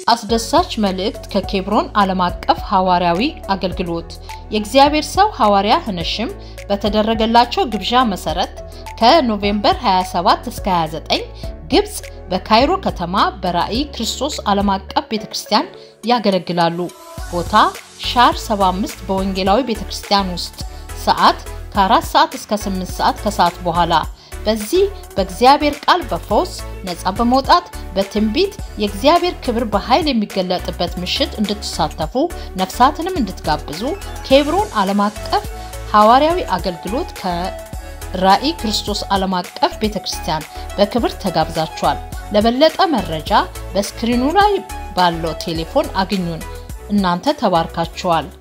አስደሳች መልእክት ከኬብሮን ዓለም አቀፍ ሐዋርያዊ አገልግሎት የእግዚአብሔር ሰው ሐዋርያ ህነሽም በተደረገላቸው ግብዣ መሰረት ከኖቬምበር 27 እስከ 29 ግብፅ በካይሮ ከተማ በራእይ ክርስቶስ ዓለም አቀፍ ቤተክርስቲያን ያገለግላሉ። ቦታ ሻር 75 በወንጌላዊ ቤተክርስቲያን ውስጥ ሰዓት ከ4 ሰዓት እስከ 8 ሰዓት ከሰዓት በኋላ በዚህ በእግዚአብሔር ቃል በፈውስ ነፃ በመውጣት በትንቢት የእግዚአብሔር ክብር በኃይል የሚገለጥበት ምሽት እንድትሳተፉ ነፍሳትንም እንድትጋብዙ ኬብሮን ዓለም አቀፍ ሐዋርያዊ አገልግሎት ከራእይ ክርስቶስ ዓለም አቀፍ ቤተ ክርስቲያን በክብር ተጋብዛችኋል። ለበለጠ መረጃ በስክሪኑ ላይ ባለው ቴሌፎን አግኙን። እናንተ ተባርካችኋል።